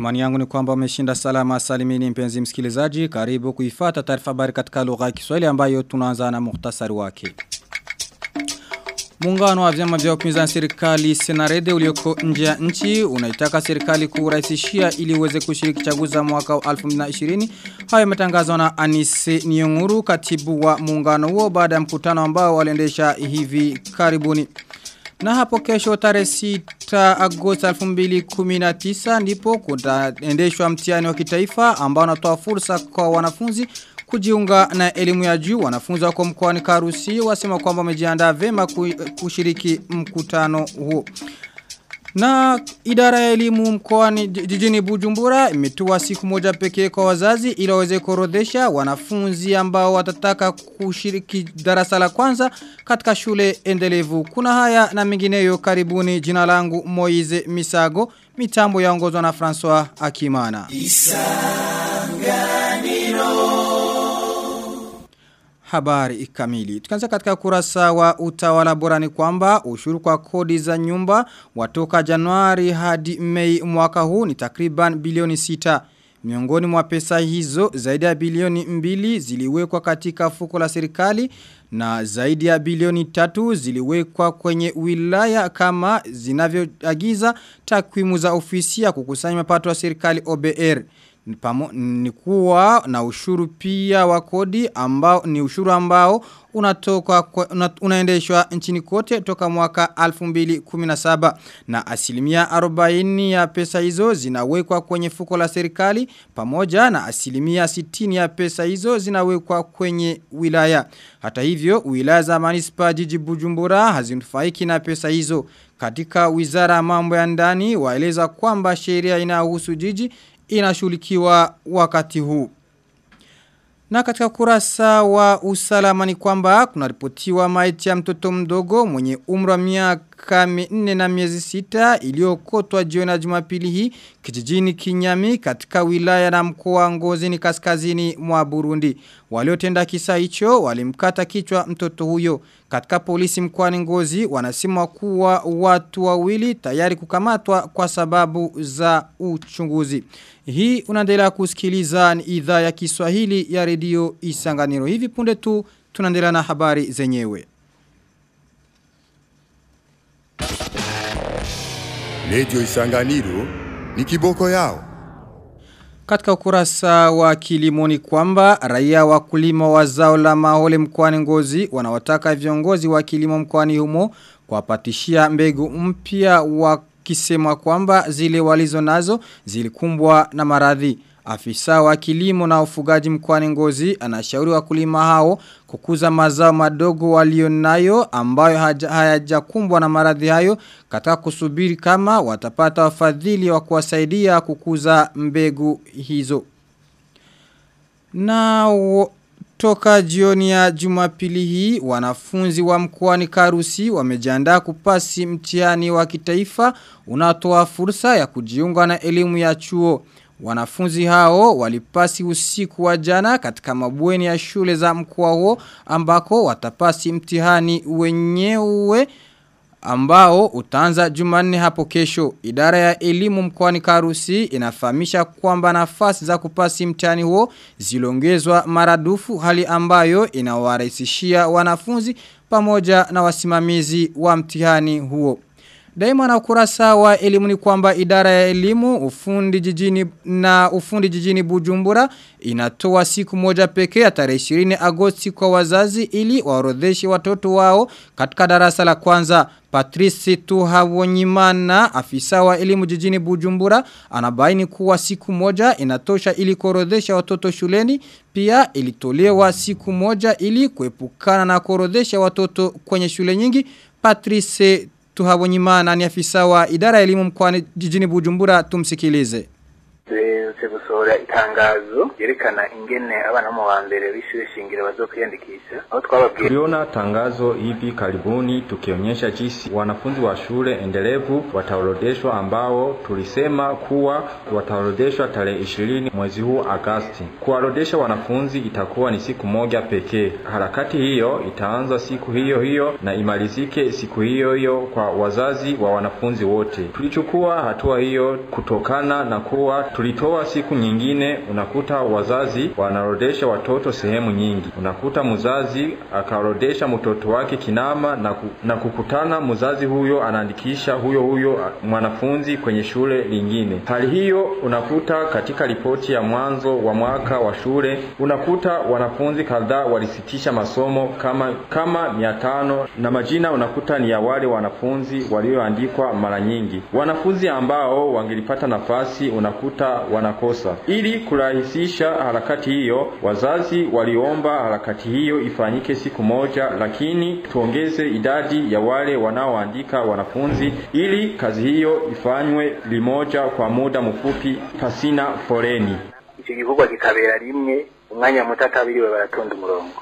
Imani yangu ni kwamba umeshinda salama salimini mpenzi msikilizaji. Karibu kuifata taarifa habari katika lugha ya Kiswahili ambayo tunaanza na muhtasari wake. Muungano wa vyama vya upinzani serikali Senarede ulioko nje ya nchi unaitaka serikali kurahisishia ili uweze kushiriki chaguzi za mwaka wa 2020. Hayo yametangazwa na Anise Nionguru katibu wa muungano huo baada ya mkutano ambao waliendesha hivi karibuni. Na hapo kesho tarehe 6 Agosti 2019 ndipo kutaendeshwa mtihani wa kitaifa ambao unatoa fursa kwa wanafunzi kujiunga na elimu ya juu wanafunzi wako mkoani Karusi wasema kwamba wamejiandaa vema kushiriki mkutano huo. Na idara ya elimu mkoani jijini Bujumbura imetoa siku moja pekee kwa wazazi ili waweze kuorodhesha wanafunzi ambao watataka kushiriki darasa la kwanza katika shule endelevu. Kuna haya na mengineyo karibuni jina langu Moize Misago, mitambo yaongozwa na François Akimana. habari kamili. Tukianza katika kurasa wa utawala bora ni kwamba ushuru kwa kodi za nyumba watoka Januari hadi Mei mwaka huu ni takriban bilioni sita. Miongoni mwa pesa hizo zaidi ya bilioni mbili ziliwekwa katika fuko la serikali na zaidi ya bilioni tatu ziliwekwa kwenye wilaya kama zinavyoagiza takwimu za ofisi ya kukusanya mapato ya serikali OBR ni kuwa na ushuru pia wa kodi ambao ni ushuru ambao unatoka una, unaendeshwa nchini kote toka mwaka 2017 na asilimia 40 ya pesa hizo zinawekwa kwenye fuko la serikali pamoja na asilimia 60 ya pesa hizo zinawekwa kwenye wilaya hata hivyo wilaya za manispa jiji Bujumbura hazinufaiki na pesa hizo katika wizara mambo ya ndani waeleza kwamba sheria inahusu jiji inashulikiwa wakati huu. Na katika kurasa wa usalama ni kwamba kuna ripotiwa maiti ya mtoto mdogo mwenye umri wa miaka minne na miezi sita iliyokotwa jioni ya Jumapili hii kijijini Kinyami katika wilaya na mkoa Ngozi ni kaskazini mwa Burundi. Waliotenda kisa hicho walimkata kichwa mtoto huyo. Katika polisi mkoani Ngozi wanasema kuwa watu wawili tayari kukamatwa kwa sababu za uchunguzi. Hii unaendelea kusikiliza ni idhaa ya Kiswahili ya redio Isanganiro. Hivi punde tu tunaendelea na habari zenyewe. Redio Isanganiro ni kiboko yao. Katika ukurasa wa kilimoni kwamba raia wakulima wa zao la mahole mkoani ngozi wanawataka viongozi wa kilimo mkoani humo kuwapatishia mbegu mpya wakisema kwamba zile walizo nazo zilikumbwa na maradhi. Afisa wa kilimo na ufugaji mkoani ngozi anashauri wakulima hao kukuza mazao madogo walionayo ambayo hayajakumbwa na maradhi hayo katika kusubiri kama watapata wafadhili wa kuwasaidia kukuza mbegu hizo. Na toka jioni ya jumapili hii wanafunzi wa mkoani Karusi wamejiandaa kupasi mtihani wa kitaifa unatoa fursa ya kujiunga na elimu ya chuo. Wanafunzi hao walipasi usiku wa jana katika mabweni ya shule za mkoa huo ambako watapasi mtihani wenyewe ambao utaanza Jumanne hapo kesho. Idara ya elimu mkoani Karusi inafahamisha kwamba nafasi za kupasi mtihani huo ziliongezwa maradufu hali ambayo inawarahisishia wanafunzi pamoja na wasimamizi wa mtihani huo. Daima na ukurasa wa elimu ni kwamba idara ya elimu ufundi jijini na ufundi jijini Bujumbura inatoa siku moja pekee ya tarehe 20 Agosti kwa wazazi ili waorodheshe watoto wao katika darasa la kwanza. Patrice Tuhavonyimana afisa wa elimu jijini Bujumbura anabaini kuwa siku moja inatosha ili kuorodhesha watoto shuleni pia ilitolewa siku moja ili kuepukana na kuorodhesha watoto kwenye shule nyingi. Patrice Tuhabonyimana ni afisa wa idara ya elimu mkoani jijini Bujumbura tumsikilize. gusohora itangazo ryerekana ingene abana mu wa mbere w'ishure shingiro bazokwiyandikisha aho twababwiye Tuliona tangazo hivi karibuni tukionyesha jinsi wanafunzi wa shule endelevu wataorodeshwa ambao tulisema kuwa wataorodeshwa tarehe ishirini mwezi huu Agasti. Kuwaorodesha wanafunzi itakuwa ni siku moja pekee. Harakati hiyo itaanza siku hiyo hiyo na imalizike siku hiyo hiyo kwa wazazi wa wanafunzi wote. Tulichukua hatua hiyo kutokana na kuwa tulitoa siku nyingine, unakuta wazazi wanaorodesha watoto sehemu nyingi. Unakuta mzazi akaorodesha mtoto wake kinama na, ku, na kukutana mzazi huyo anaandikisha huyo huyo mwanafunzi kwenye shule lingine. Hali hiyo unakuta katika ripoti ya mwanzo wa mwaka wa shule, unakuta wanafunzi kadhaa walisitisha masomo kama kama mia tano na majina unakuta ni ya wale wanafunzi walioandikwa mara nyingi. Wanafunzi ambao wangelipata nafasi unakuta wanakosa. Ili kurahisisha harakati hiyo, wazazi waliomba harakati hiyo ifanyike siku moja, lakini tuongeze idadi ya wale wanaoandika wanafunzi ili kazi hiyo ifanywe limoja kwa muda mfupi pasina foleni. icyo gikorwa kikabera rimwe umwanya muto atabiriwe baratonda umurongo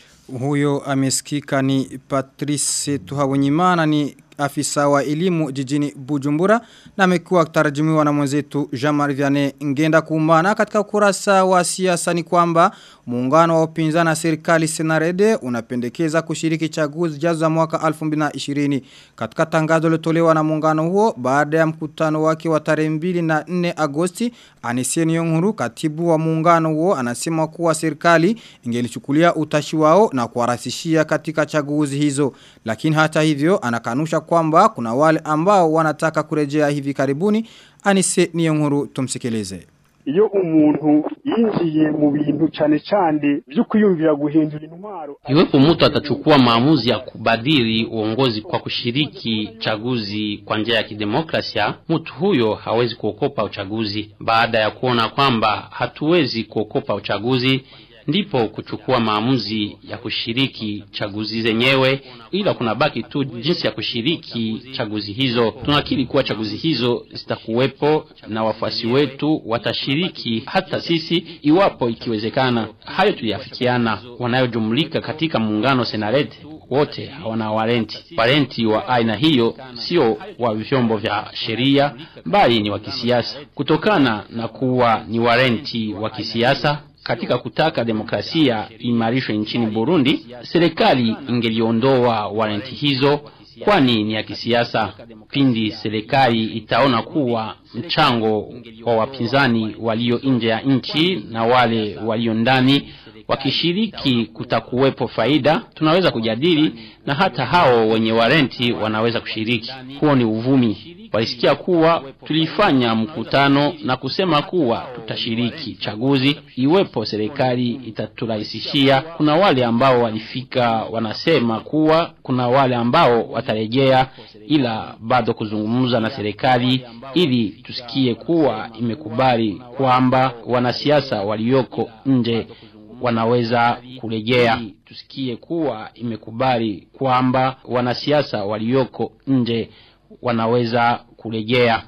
Huyo amesikika ni Patrice Tuhabonyimana ni afisa wa elimu jijini Bujumbura na amekuwa akitarajumiwa na mwenzetu Jean-Marie Vianney Ngenda Kumana katika ukurasa wa siasa ni kwamba muungano wa upinzani na serikali Senarede unapendekeza kushiriki chaguzi jazo za mwaka 2020 katika tangazo lilotolewa na muungano huo baada ya mkutano wake wa tarehe 2 na 4 Agosti Aniseni Yonguru katibu wa muungano huo anasema kuwa serikali ingelichukulia utashi wao na kuwarahisishia katika chaguzi hizo lakini hata hivyo anakanusha kwamba kuna wale ambao wanataka kurejea hivi karibuni Anise Niyonkuru tumsikilize iyo umuntu yinjiye mu bintu cyane cyane byo kwiyumvira guhindura intwaro Iwepo mtu atachukua maamuzi ya kubadili uongozi kwa kushiriki chaguzi kwa njia ya kidemokrasia, mtu huyo hawezi kuokopa uchaguzi. Baada ya kuona kwamba hatuwezi kuokopa uchaguzi, ndipo kuchukua maamuzi ya kushiriki chaguzi zenyewe, ila kunabaki tu jinsi ya kushiriki chaguzi hizo. Tunakiri kuwa chaguzi hizo zitakuwepo na wafuasi wetu watashiriki, hata sisi iwapo ikiwezekana. Hayo tuliafikiana. Wanayojumlika katika muungano Senarete wote hawana warenti. Warenti wa aina hiyo sio wa vyombo vya sheria, bali ni wa kisiasa. Kutokana na kuwa ni warenti wa kisiasa, katika kutaka demokrasia imarishwe nchini Burundi, serikali ingeliondoa warenti hizo kwani ni ya kisiasa. Pindi serikali itaona kuwa mchango wa wapinzani walio nje ya nchi na wale walio ndani wakishiriki kutakuwepo faida, tunaweza kujadili na hata hao wenye warenti wanaweza kushiriki. Huo ni uvumi. Walisikia kuwa tulifanya mkutano na kusema kuwa tutashiriki chaguzi iwepo serikali itaturahisishia. Kuna wale ambao walifika wanasema kuwa kuna wale ambao watarejea, ila bado kuzungumza na serikali ili tusikie kuwa imekubali kwamba wanasiasa walioko nje wanaweza kurejea. Tusikie kuwa imekubali kwamba wanasiasa walioko nje wanaweza kurejea.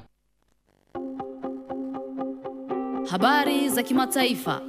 Habari za kimataifa.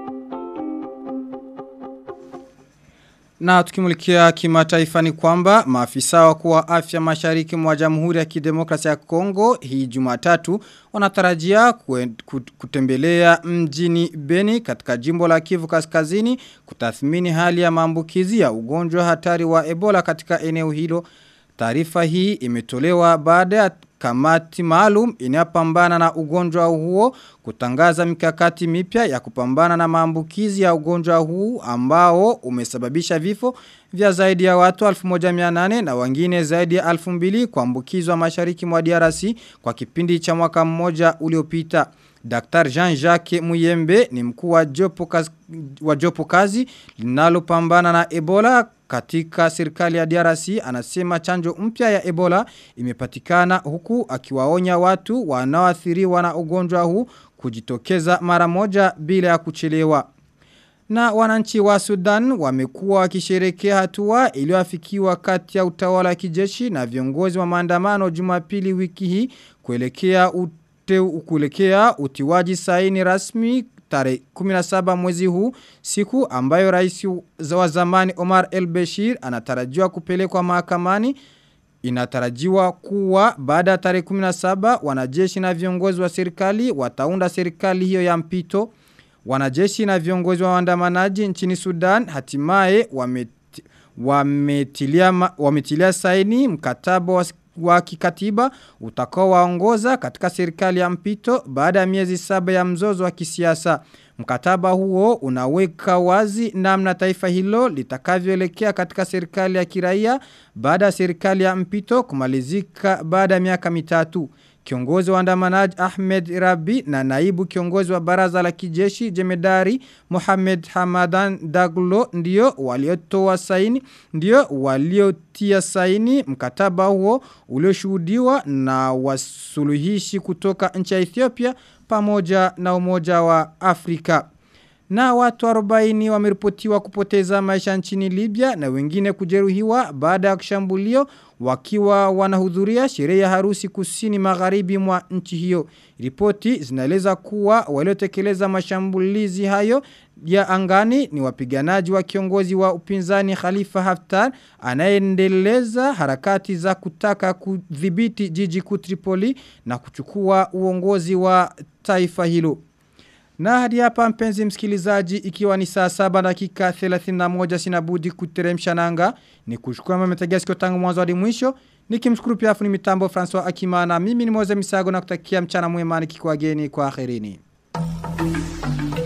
Na tukimulikia kimataifa ni kwamba maafisa wakuu wa afya mashariki mwa Jamhuri ya Kidemokrasia ya Kongo hii Jumatatu wanatarajia kutembelea mjini Beni katika jimbo la Kivu Kaskazini kutathmini hali ya maambukizi ya ugonjwa hatari wa Ebola katika eneo hilo. Taarifa hii imetolewa baada ya kamati maalum inayopambana na ugonjwa huo kutangaza mikakati mipya ya kupambana na maambukizi ya ugonjwa huu ambao umesababisha vifo vya zaidi ya watu 1800 na wengine zaidi ya 2000 kuambukizwa mashariki mwa DRC kwa kipindi cha mwaka mmoja uliopita. Dr. Jean-Jacques Muyembe ni mkuu wa jopo kazi, wa jopo kazi linalopambana na Ebola katika serikali ya DRC anasema chanjo mpya ya Ebola imepatikana huku akiwaonya watu wanaoathiriwa na ugonjwa huu kujitokeza mara moja bila ya kuchelewa. Na wananchi wa Sudan wamekuwa wakisherekea hatua iliyoafikiwa kati ya utawala wa kijeshi na viongozi wa maandamano Jumapili wiki hii kuelekea ute kuelekea utiwaji saini rasmi tarehe 17 mwezi huu siku ambayo rais wa zamani Omar El Bashir anatarajiwa kupelekwa mahakamani Inatarajiwa kuwa baada ya tarehe 17 wanajeshi na viongozi wa serikali wataunda serikali hiyo ya mpito. Wanajeshi na viongozi wa waandamanaji nchini Sudan hatimaye wameti, wametilia, wametilia saini mkataba wa, wa kikatiba utakao waongoza katika serikali ya mpito baada ya miezi saba ya mzozo wa kisiasa. Mkataba huo unaweka wazi namna taifa hilo litakavyoelekea katika serikali ya kiraia baada ya serikali ya mpito kumalizika baada ya miaka mitatu. Kiongozi wa andamanaji Ahmed Rabi na naibu kiongozi wa baraza la kijeshi jemedari Mohamed Hamadan Daglo ndio waliotoa saini ndio waliotia saini mkataba huo ulioshuhudiwa na wasuluhishi kutoka nchi ya Ethiopia pamoja na umoja wa Afrika. Na watu 40 wameripotiwa kupoteza maisha nchini Libya na wengine kujeruhiwa baada ya kushambulio wakiwa wanahudhuria sherehe ya harusi kusini magharibi mwa nchi hiyo. Ripoti zinaeleza kuwa waliotekeleza mashambulizi hayo ya angani ni wapiganaji wa kiongozi wa upinzani Khalifa Haftar anayendeleza harakati za kutaka kudhibiti jiji kuu Tripoli na kuchukua uongozi wa taifa hilo. Na hadi hapa mpenzi msikilizaji ikiwa ni saa saba dakika 31 sinabudi kuteremsha nanga ni kushukua mametegea sikio tangu mwanzo hadi mwisho nikimshukuru pia afuni mitambo François Akimana mimi ni Moze Misago na kutakia mchana mwema nikikuageni kwa akhirini.